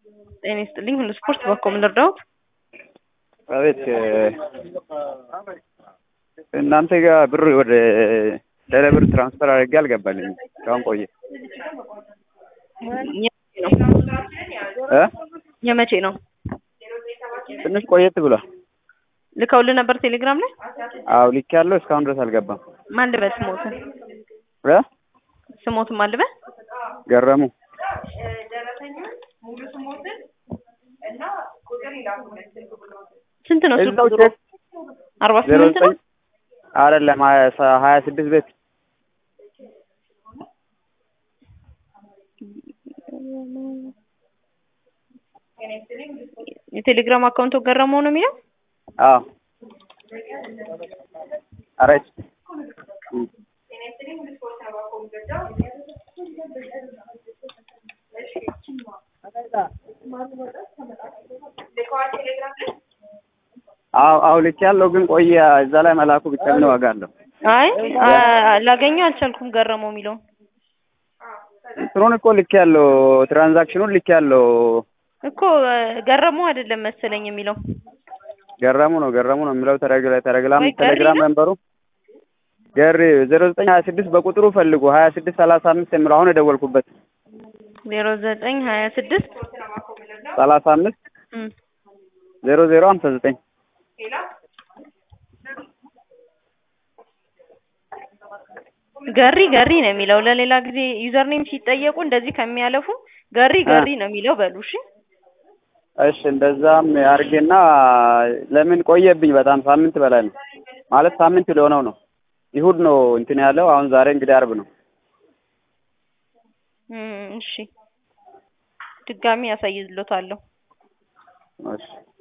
ጤና ይስጥልኝ ሁሉ ስፖርት በኮ ምን ልርዳዎት? አቤት እናንተ ጋር ብር ወደ ቴሌ ብር ትራንስፈር አድርጌ አልገባልኝም። እስካሁን ቆየ እ የመቼ ነው? ትንሽ ቆየት ብሏል። ልከውልህ ነበር ቴሌግራም ላይ? አዎ ልክ ያለው እስካሁን ድረስ አልገባም። ማን ልበል ስሞትን? እ ስሞትን ማን ልበል? ገረሙ ስንት ነው ስልክ እዛው ቁጥሩ? ቼክ አርባ ዜሮ ስምንት ነው? ዘጠኝ አይደለም ሀያ ሰ- ሀያ ስድስት ቤት የቴሌግራም አካውንቱ ገረመው ነው የሚለው? አዎ አረች አዎ አዎ ልክ ያለው ግን ቆየ። እዛ ላይ መላኩ ብቻ ምን ዋጋ አለው? አይ አ- ላገኘው አልቻልኩም ገረመው የሚለውን እንትኑን እኮ ልክ ያለው ትራንዛክሽኑን ልክ ያለው እኮ እ፣ ገረመው አይደለም መሰለኝ የሚለው ገረሙ ነው ገረሙ ነው የሚለው ተረግላ ተረግላም ወይ ገሪ ቴሌግራም ነው? መንበሩ ገሪ ዜሮ ዘጠኝ ሀያ ስድስት በቁጥሩ ፈልጉ ሀያ ስድስት ሰላሳ አምስት የሚለው አሁን የደወልኩበት ዜሮ ዘጠኝ ሀያ ስድስት ሰላሳ አምስት ዜሮ ዜሮ ሀምሳ ዘጠኝ ገሪ ገሪ ነው የሚለው ለሌላ ጊዜ ዩዘር ኔም ሲጠየቁ እንደዚህ ከሚያለፉ ገሪ ገሪ ነው የሚለው በሉ እሺ እሺ እንደዛም አድርጌና ለምን ቆየብኝ በጣም ሳምንት በላይ ነው ማለት ሳምንት ሊሆነው ነው ይሁድ ነው እንትን ያለው አሁን ዛሬ እንግዲህ አርብ ነው እም፣ እሺ ድጋሚ ያሳይልዎታለሁ እሺ